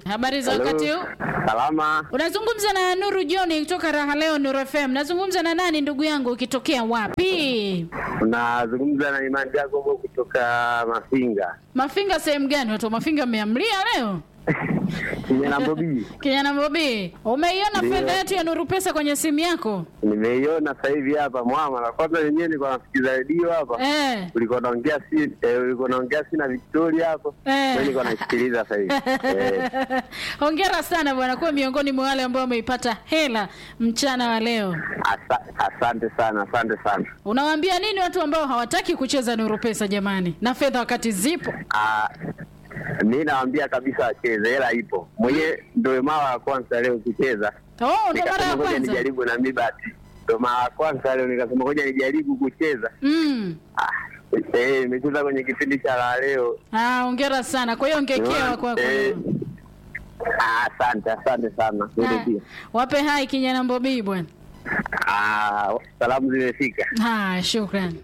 Habari za wakati huu? Salama, Unazungumza na Nuru John kutoka Raha Leo Nuru FM. Nazungumza na nani ndugu yangu ukitokea wapi? unazungumza na Imani Jacobo kutoka Mafinga Mafinga sehemu gani? Watu wa Mafinga mmeamlia leo? kijana Bobi. Kijana Bobi, umeiona Ndio. fedha yetu ya Nuru Pesa kwenye simu yako? Nimeiona sasa hivi hapa mwama. Kwanza wenyewe nilikuwa nasikiza redio hapa, Eh. ulikuwa naongea si eh, ulikuwa naongea si na Victoria hapo, Eh. mimi nilikuwa naisikiliza sasa hivi eh. Hongera sana bwana, kuwa miongoni mwa wale ambao wameipata hela mchana wa leo. Asa, asante sana, asante sana. Unawaambia nini watu ambao hawataki kucheza Nuru Pesa jamani, na fedha wakati zipo? Ah, mi nawaambia kabisa wacheze, hela ipo. Mwenyewe ndio mara ya kwanza leo kucheza, Oh, ndo mara nikasema ya ngoja kwanza. nijaribu na mi bahati, ndio mara ya kwanza leo nikasema ngoja nijaribu kucheza. Mm. Ah, eh, nimecheza kwenye kipindi cha la leo Ah, hongera sana. Kwa hiyo ongekewa kwako. Eh, ah, asante asante sana Wewe Ah, pia. Wape hai kijana Mbobii bwana. Ah, salamu zimefika Ah, shukrani.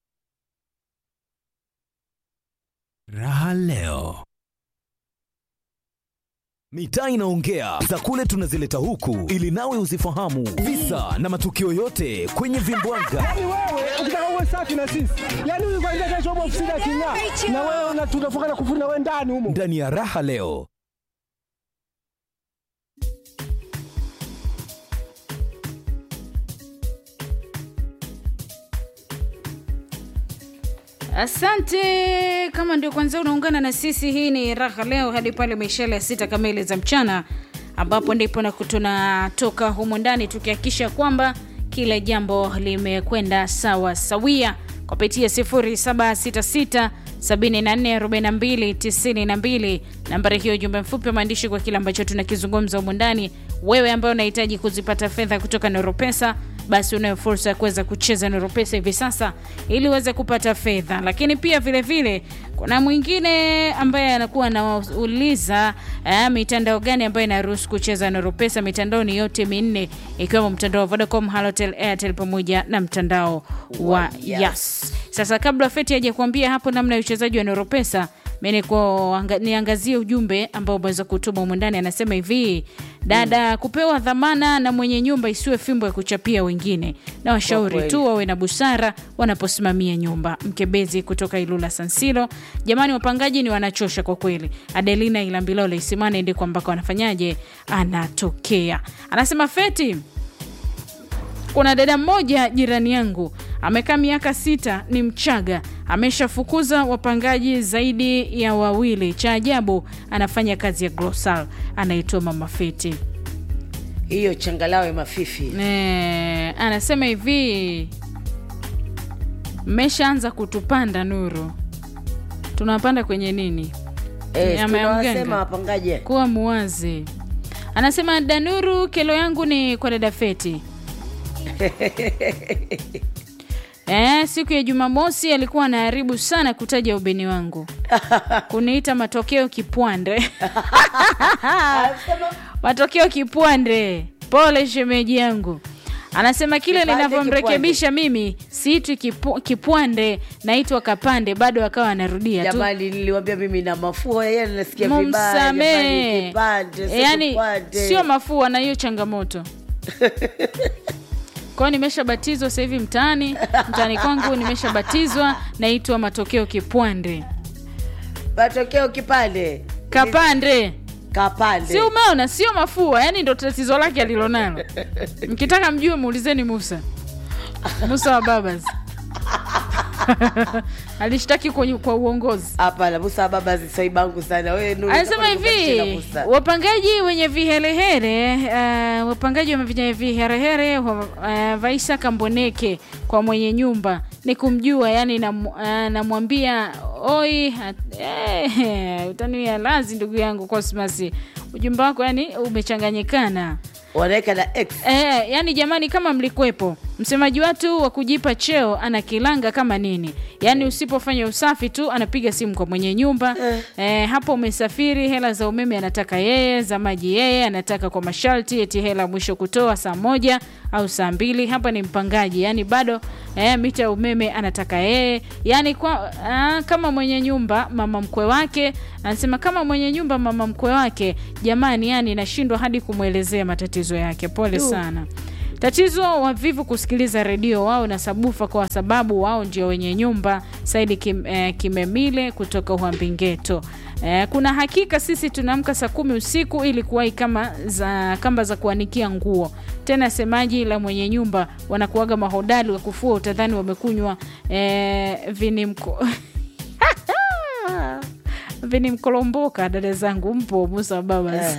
Raha leo. Mitaa inaongea za kule tunazileta huku ili nawe uzifahamu visa na matukio yote kwenye vimbwanga. Yaani wewe ukitaka uwe safi na sisi, yaani huyu kwanza kesho upo ofisini aking'aa, na wewe una- tunafunga na kufuna wewe ndani humo. Ndani ya Raha leo. Asante. Kama ndio kwanza unaungana na sisi, hii ni raha leo hadi pale mishale ya sita kamili za mchana, ambapo ndipo na tunatoka humu ndani tukihakikisha kwamba kila jambo limekwenda sawa sawia kupitia 0766 744292 nambari hiyo, ujumbe mfupi wa maandishi kwa kile ambacho tunakizungumza humu ndani. Wewe ambaye unahitaji kuzipata fedha kutoka Noropesa, basi unayo fursa ya kuweza kucheza Noropesa hivi sasa ili uweze kupata fedha. Lakini pia vile vile kuna mwingine ambaye anakuwa anauliza eh, mitandao gani ambayo inaruhusu kucheza Noropesa. Mitandao ni yote minne ikiwemo mtandao wa Vodacom, Halotel, Airtel pamoja na mtandao wa Yas. Sasa kabla Feti aje kuambia hapo namna ya uchezaji wa Noropesa, mimi niko- niangazie ujumbe ambao umeweza kutuma humu ndani. Anasema hivi, dada, kupewa dhamana na mwenye nyumba isiwe fimbo ya kuchapia wengine, na washauri tu wawe na busara wanaposimamia nyumba. Mkebezi kutoka Ilula Sansilo, jamani, wapangaji ni wanachosha kwa kweli. Adelina Ilambilole Isimane ndiko ambako wanafanyaje, anatokea. Anasema Feti, kuna dada mmoja jirani yangu amekaa miaka sita, ni Mchaga, ameshafukuza wapangaji zaidi ya wawili. Cha ajabu anafanya kazi ya Glosal, anaitwa Mama Feti. hiyo changalawe mafifi Eh, anasema hivi, mmeshaanza kutupanda Nuru, tunapanda kwenye nini? eh, Nyama ya mganga. tunawasema wapangaji kuwa muwazi. Anasema Danuru, kelo yangu ni kwa dada Feti. Eh, siku ya Jumamosi alikuwa anaharibu sana kutaja ubeni wangu, kuniita matokeo kipwande matokeo kipwande. Pole shemeji yangu. Anasema kile Kipande, ninavyomrekebisha mimi siitwi kipu, kipwande, naitwa kapande. Bado akawa anarudia tu jamani niliwambia mimi na mafua yeye nasikia vibaya mumsamee jamani, kipande, si yani kipande. sio mafua na hiyo changamoto kwao nimeshabatizwa sasa hivi mtaani mtaani kwangu nimeshabatizwa naitwa matokeo kipwande matokeo kipande kapande kapande si umeona sio mafua yani ndo tatizo lake alilonalo mkitaka mjue muulizeni musa musa wa babas alishtaki kwa, kwa uongozi hapana musa baba zisaibangu sana wewe Nuru, anasema utakuwa unamcheza hivi Musa. wapangaji wenye viherehere uh, wapangaji wenye viherehere uh, vaisa kamboneke kwa mwenye nyumba ni kumjua yani nam- uh, namwambia oi hat- eh, utanuia lazi ndugu yangu cosmas ujumbe wako yani umechanganyikana wanaweka na x Eh, yani jamani kama mlikwepo msemaji watu wa kujipa cheo ana kilanga kama nini yaani usipofanya usafi tu anapiga simu kwa mwenye nyumba Eh. eh, hapo umesafiri hela za umeme anataka yeye za maji yeye anataka kwa masharti eti hela mwisho kutoa saa moja au saa mbili hapa ni mpangaji yaani bado eh, mita ya umeme anataka yeye yaani kwa, ah, kama mwenye nyumba mama mkwe wake anasema kama mwenye nyumba mama mkwe wake jamani yani nashindwa hadi kumwelezea matatizo yake pole Du. sana tatizo wavivu kusikiliza redio wao na sabufa kwa sababu wao ndio wenye nyumba saidi kim, eh, kimemile kutoka uhambingeto eh, kuna hakika sisi tunaamka saa kumi usiku ili kuwahi kama za kamba za kuanikia nguo tena semaji la mwenye nyumba wanakuaga mahodari wa kufua utadhani wamekunywa eh, vinimko vinimkolomboka dada zangu mpo musa babas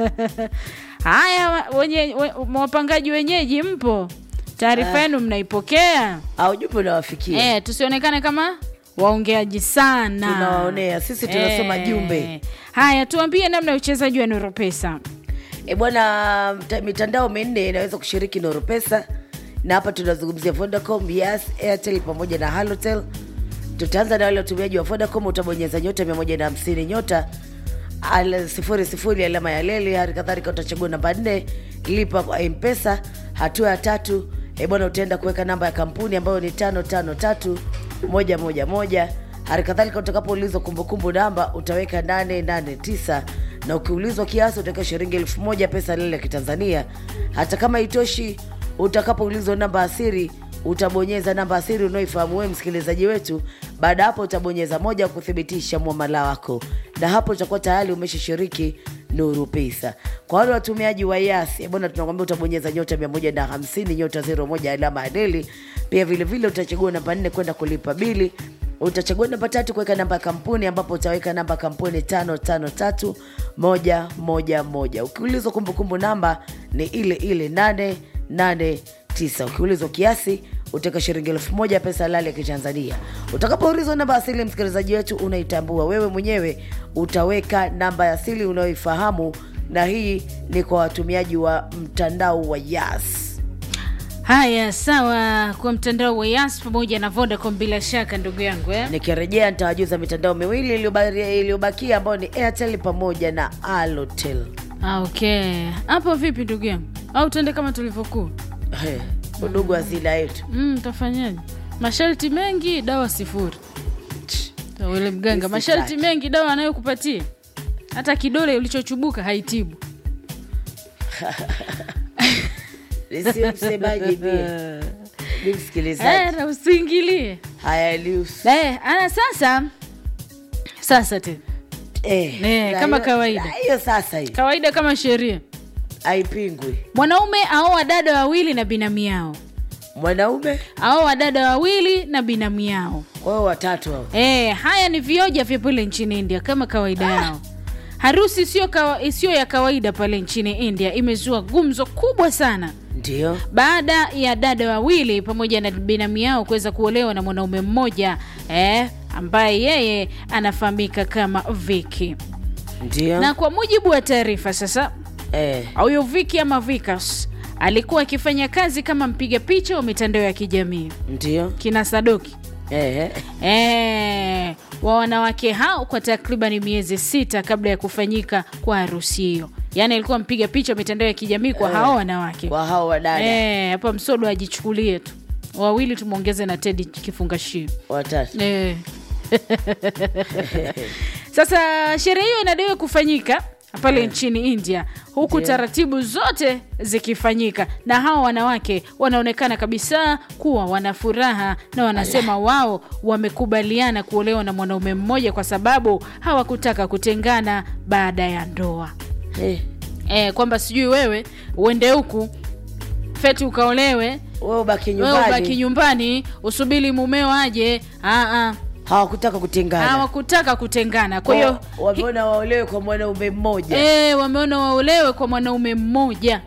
haya wa- wenye, we, wapangaji wenyeji mpo taarifa yenu mnaipokea au jumbe unawafikia eh, tusionekane kama waongeaji sana Tunawaonea, sisi tunasoma jumbe. haya tuambie namna ya uchezaji wa noropesa E bwana, mta- mitandao minne inaweza kushiriki Noro Pesa, na hapa tunazungumzia Vodacom, Yas, Airtel pamoja na Halotel. Tutaanza na wale watumiaji wa Vodacom, utabonyeza nyota 150 nyota al- sifuri sifuri alama ya leli. Hali kadhalika utachagua namba nne lipa kwa Mpesa. Hatua ya tatu e bwana, utaenda kuweka namba ya kampuni ambayo ni tano tano tatu moja moja moja. Hali kadhalika utakapoulizwa kumbukumbu namba utaweka 889 na ukiulizwa kiasi utaweka shilingi elfu moja pesa lile ya Kitanzania. Hata kama itoshi, utakapoulizwa namba asiri utabonyeza namba asiri unaoifahamu wewe msikilizaji wetu. Baada ya hapo utabonyeza moja kuthibitisha mwamala wako, na hapo utakuwa tayari umeshashiriki Nuru Pesa. Kwa wale watumiaji wa Yas, eh bwana, tunakwambia utabonyeza nyota 150 nyota 01 alama ya deli. Pia vile vile utachagua namba 4 kwenda kulipa bili utachagua namba tatu kuweka namba ya kampuni ambapo utaweka namba ya kampuni tano tano tatu moja moja moja ukiulizwa kumbukumbu namba ni ile ile nane nane tisa ukiulizwa kiasi utaweka shilingi elfu moja pesa halali ya kitanzania utakapoulizwa namba asili msikilizaji wetu unaitambua wewe mwenyewe utaweka namba ya asili unayoifahamu na hii ni kwa watumiaji wa mtandao wa yas haya sawa kwa mtandao wa yas pamoja na vodacom bila shaka ndugu yangu eh? nikirejea nitawajuza mitandao miwili iliyobari- iliyobakia ambayo ni airtel pamoja na alotel Ah, okay hapo vipi ndugu yangu au tuende kama tulivyokuwa He, udugu asila yetu mm, tafanyaje masharti mengi dawa sifuri ule mganga Sitaki. masharti mengi dawa anayokupatia hata kidole ulichochubuka haitibu nisio msemaji pia ni msikilizaji Eh, na usiingilie haya Elius. eh, ana sasa sasa tena Eh, Eh, na kama hiyo- kawaida. na hiyo sasa hii kawaida kama sheria haipingwi mwanaume aoa dada wawili na binamu yao mwanaume aoa dada wawili na binamu yao kwa hiyo watatu hao e, haya ni vioja vya pale nchini india kama kawaida yao harusi isiyo kawa, isiyo ya kawaida pale nchini india imezua gumzo kubwa sana ndio baada ya dada wawili pamoja na binamu yao kuweza kuolewa na mwanaume mmoja eh, ambaye yeye anafahamika kama viki ndio na kwa mujibu wa taarifa sasa eh, huyo viki ama vikas alikuwa akifanya kazi kama mpiga picha wa mitandao ya kijamii ndio kina sadoki eh, e, wa wanawake hao kwa takriban miezi sita kabla ya kufanyika kwa harusi hiyo yaani alikuwa mpiga picha wa mitandao ya kijamii kwa hao wanawake kwa hao wadada Eh, hapa msodo ajichukulie tu wawili tumwongeze na tedi kifungashio watatu Eh. sasa sherehe hiyo inadaiwa kufanyika pale nchini india huku Ndio. taratibu zote zikifanyika na hawa wanawake wanaonekana kabisa kuwa wana furaha na wanasema wao wamekubaliana kuolewa na mwanaume mmoja kwa sababu hawakutaka kutengana baada ya ndoa eh, e, kwamba sijui wewe uende huku feti ukaolewe wewe ubaki wewe ubaki nyumbani nyumbani usubiri mumeo aje Aa, hawakutaka kutengana hawakutaka kutengana kwa hiyo Wa- wameona waolewe kwa mwanaume mmoja e, wameona waolewe kwa mwanaume mmoja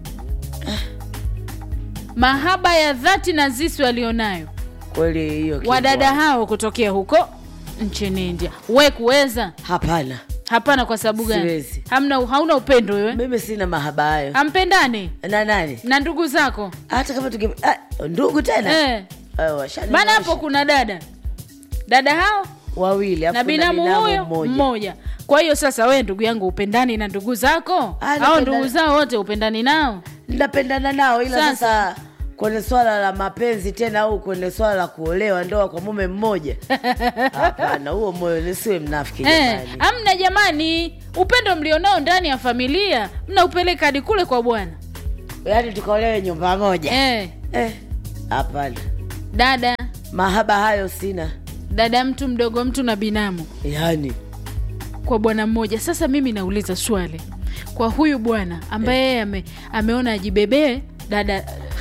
mahaba ya dhati na zisi walionayo kweli hiyo kitu. wadada hao kutokea huko nchini india we kuweza hapana hapana kwa sababu gani Siwezi. hamna hauna upendo wewe mimi sina mahaba hayo hampendani na nani na ndugu zako hata kama tuki ah, ndugu tena eh. Ah, washani maana hapo maisha. kuna dada dada hao wawili afu na binamu huyo mmoja. mmoja kwa hiyo sasa wewe ndugu yangu upendani na ndugu zako Ah, au napenda- ndugu zao wote upendani nao napendana nao ila Sasa. sasa kwenye swala la mapenzi tena au kwenye swala la kuolewa ndoa kwa mume mmoja hapana huo moyo nisiwe mnafiki eh, jamani amna jamani upendo mlionao ndani ya familia mnaupeleka hadi kule kwa bwana yaani tukaolewe nyumba moja eh, Eh, hapana dada mahaba hayo sina dada mtu mdogo mtu na binamu yaani kwa bwana mmoja sasa mimi nauliza swali kwa huyu bwana ambaye yeye ame, ameona ajibebee dada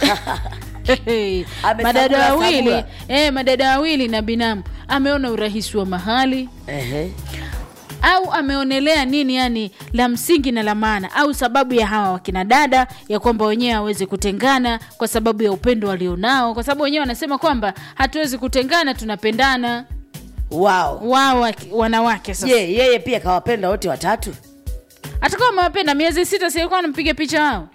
madada Amesagula, wawili sagula. eh, madada wawili na binamu ameona urahisi wa mahali Ehe. au ameonelea nini yani la msingi na la maana au sababu ya hawa wakina dada ya kwamba wenyewe hawezi kutengana kwa sababu ya upendo walionao kwa sababu wenyewe wanasema kwamba hatuwezi kutengana tunapendana wao wao waki- wanawake sasa je yeye pia kawapenda wote watatu atakuwa amewapenda miezi sita silikuwa anampiga picha wao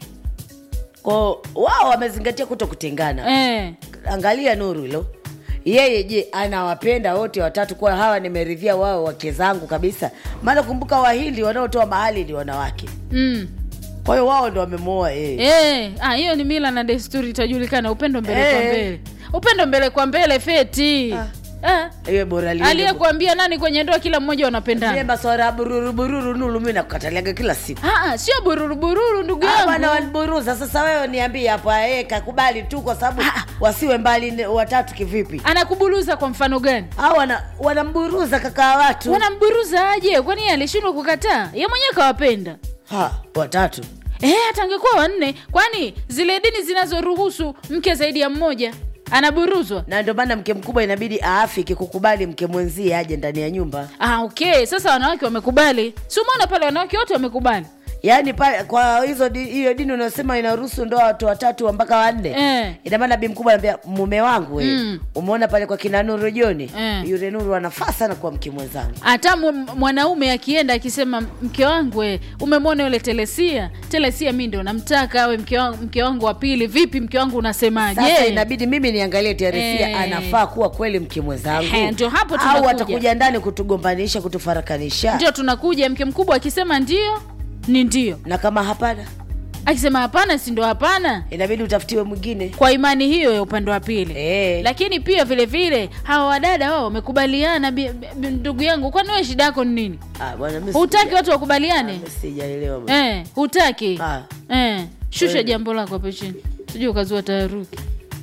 ko wao wamezingatia kuto kutengana eh. angalia nuru hilo yeye je anawapenda wote watatu kwa hawa nimeridhia wao wake zangu kabisa maana kumbuka wahindi wanaotoa mahali ni wanawake mm. kwa hiyo wao ndo wamemwoa yeye Eh, ah, hiyo ni mila na desturi itajulikana upendo mbele kwa Eh. mbele upendo mbele kwa mbele feti Ah. ah. iwe bora liende- aliyekuambia nani kwenye ndoa kila mmoja Vile wanapendana maswara ya bururu bururu nulu mi nakukataliaga kila siku Ah, ah, sio bururu bururu ndugu Ah, bwana yangu waniburuza sasa wewe niambie hapo yeye kakubali tu kwa sababu wasiwe mbali ne- watatu kivipi anakubuluza kwa mfano gani au wana, wanamburuza kakaa watu wanamburuza aje kwani yeye alishindwa kukataa ye mwenyewe kawapenda ha, watatu Eh, hata angekuwa wanne kwani zile dini zinazoruhusu mke zaidi ya mmoja anaburuzwa na ndio maana mke mkubwa inabidi aafiki kukubali mke mwenzie aje ndani ya nyumba ah, okay sasa wanawake wamekubali si umeona pale wanawake wote wamekubali yaani pale kwa hizo di- hiyo dini unasema inaruhusu ndoa watu watatu wa mpaka wanne Eh. ina maana bi mkubwa anambia mume wangu we Mm. umeona pale kwa kina nuru joni Eh. yule nuru anafaa sana kwa mke mwenzangu hata mu- mwanaume akienda akisema mke wangu we, umemwona yule telesia telesia mi ndo namtaka awe mke wangu, mke wangu wa pili vipi mke wangu unasemaje sasa inabidi mimi niangalie teresia Eh. anafaa kuwa kweli mke mwenzangu Ehe, ndio hapo au tunakuja. atakuja ndani kutugombanisha kutufarakanisha ndio tunakuja mke mkubwa akisema ndio ni ndio na kama hapana akisema hapana si ndo hapana inabidi utafutiwe mwingine kwa imani hiyo ya upande wa pili Eh. lakini pia vile vile hawa wadada wao wamekubaliana bi- bi- ndugu yangu kwani wewe shida yako ni nini Ah, bwana, mimi hutaki sija- watu wakubaliane mimi sijaelewa bwana. eh, hutaki Ah. eh, shusha Kweli. jambo lako hapo chini sijui ukazua taharuki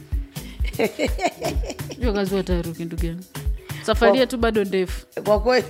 sijui ukazua taharuki ndugu yangu safari Kwa- yetu bado ndefu kwa kweli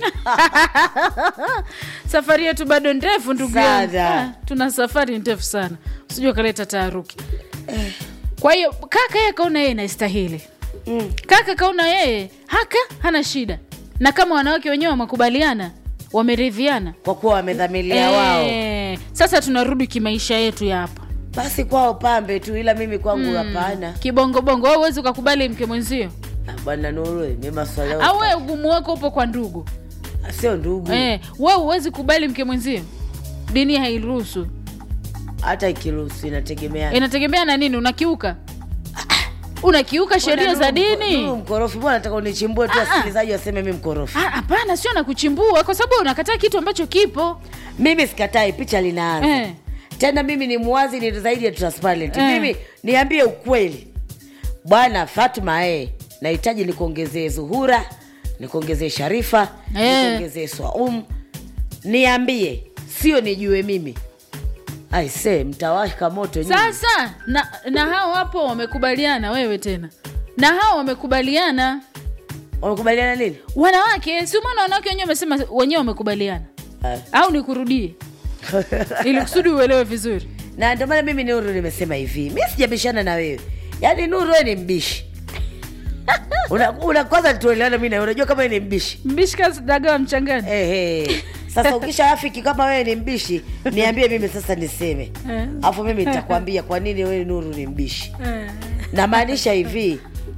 safari yetu bado ndefu ndugu Sana. yangu Ah, tuna safari ndefu sana sijui ukaleta taharuki kwa hiyo kaka yeye kaona yeye naistahili mm. kaka kaona yeye haka hana shida na kama wanawake wenyewe wamekubaliana wameridhiana kwa kuwa wamedhamilia wao Eh, sasa tunarudi kimaisha yetu ya hapa basi kwao pambe tu ila mimi kwangu hapana kibongobongo au huwezi ukakubali mke mwenzio Ah, bwana nuru mi maswali yao- au wewe ugumu wako upo kwa ndugu Ah, sio ndugu eh, wewe huwezi kubali mke mwenzio dini hairuhusu hata ikiruhusu inategemea inategemea na nini unakiuka unakiuka sheria za Nuru dini mkorofi mbona nataka unichimbue tu Ah, ah. wasikilizaji waseme mi mkorofi Ah, hapana sio na kuchimbua kwa sababu unakataa kitu ambacho kipo mimi sikatai picha linaanza Eh. tena mimi ni mwazi ni zaidi ya transparent Eh. mimi niambie ukweli bwana fatma e nahitaji nikuongezee zuhura nikuongezee sharifa Eh. nikuongezee swaum niambie sio nijue mimi aise mtawashka moto nyinyi. sasa na, na hao hapo wamekubaliana wewe tena na hao wamekubaliana wamekubaliana nini wanawake si umeona wanawake wenyewe wamesema wenyewe wamekubaliana Ah. au nikurudie ili kusudi uelewe vizuri na ndio maana mimi nuru nimesema hivi mi sijabishana na wewe yaani nuru we ni mbishi una, una kwanza tuelewana mi nawe unajua kama wewe ni mbishi mbishika dagawa mchangani Ehe. Sasa ukisha afiki kama wewe ni mbishi, niambie mimi sasa niseme, Eh. alafu mimi nitakwambia kwa nini wewe Nuru ni mbishi. Namaanisha hivi,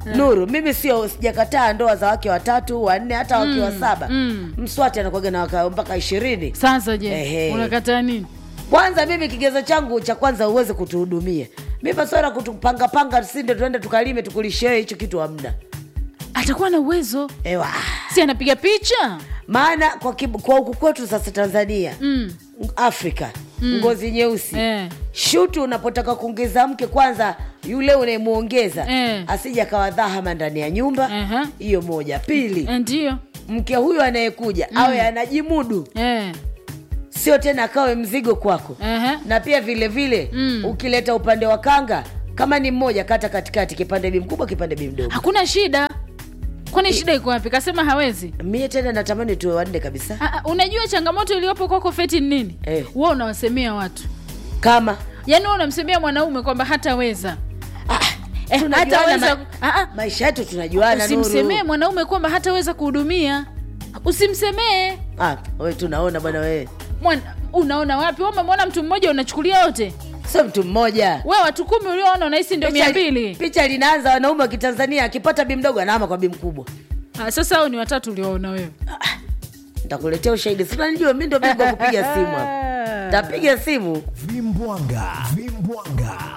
nuru mimi sio sijakataa ndoa za wake watatu wanne hata wake wa saba mswati anakuaga na waka mpaka ishirini sasa je Ehe. unakataa nini kwanza mimi kigezo changu cha kwanza uweze kutuhudumia mi maswala kutupangapanga sinde tuende tukalime tukulishee hicho kitu hamna atakuwa na uwezo ewa si anapiga picha maana kwa, kib- kwa huku kwetu sasa tanzania mm. afrika ngozi nyeusi eh. shutu unapotaka kuongeza mke kwanza yule unayemwongeza Eh. asija kawa dhahama ndani ya nyumba Aha. hiyo moja pili Eh, ndio mke huyu anayekuja awe anajimudu eh. sio tena akawe mzigo kwako Aha. na pia vile vile Mm. ukileta upande wa kanga kama ni mmoja kata katikati kipande bi mkubwa kipande bi mdogo hakuna shida kwani shida iko wapi kasema hawezi mie tena natamani tuwe wanne kabisa Ah, ah, unajua changamoto iliyopo kwako feti ni nini Eh. wa unawasemea watu kama yaani wewe unamsemea mwanaume kwamba hataweza eh, tunajuana hataweza ma- ah, ah, maisha yetu tunajuana usimsemee Nuru. mwanaume kwamba hataweza kuhudumia usimsemee ah, we tunaona bwana wewe Mwana, unaona wapi Wewe umemwona mtu mmoja unachukulia wote sio mtu mmoja we watu kumi ulioona unahisi ndio mia Picha- mbili picha linaanza wanaume wa kitanzania akipata bi mdogo anaama kwa bi mkubwa Ah, sasa hao ni watatu ulioona wewe ntakuletea ushahidi sinanijua mi ndo bingwa wa kupiga simu hapa tapiga simu vimbwanga vimbwanga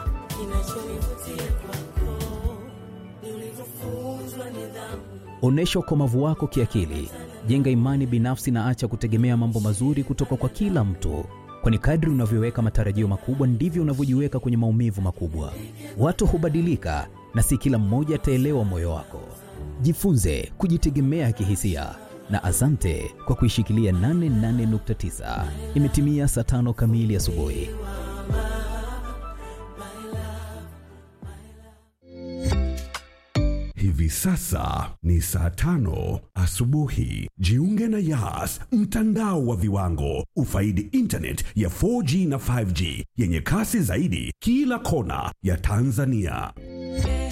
Onyesha ukomavu wako kiakili, jenga imani binafsi na acha kutegemea mambo mazuri kutoka kwa kila mtu, kwani kadri unavyoweka matarajio makubwa ndivyo unavyojiweka kwenye maumivu makubwa. Watu hubadilika na si kila mmoja ataelewa moyo wako. Jifunze kujitegemea kihisia na asante kwa kuishikilia 88.9. Imetimia saa tano kamili asubuhi. Hivi sasa ni saa tano asubuhi. Jiunge na Yas, mtandao wa viwango. Ufaidi internet ya 4G na 5G yenye kasi zaidi kila kona ya Tanzania.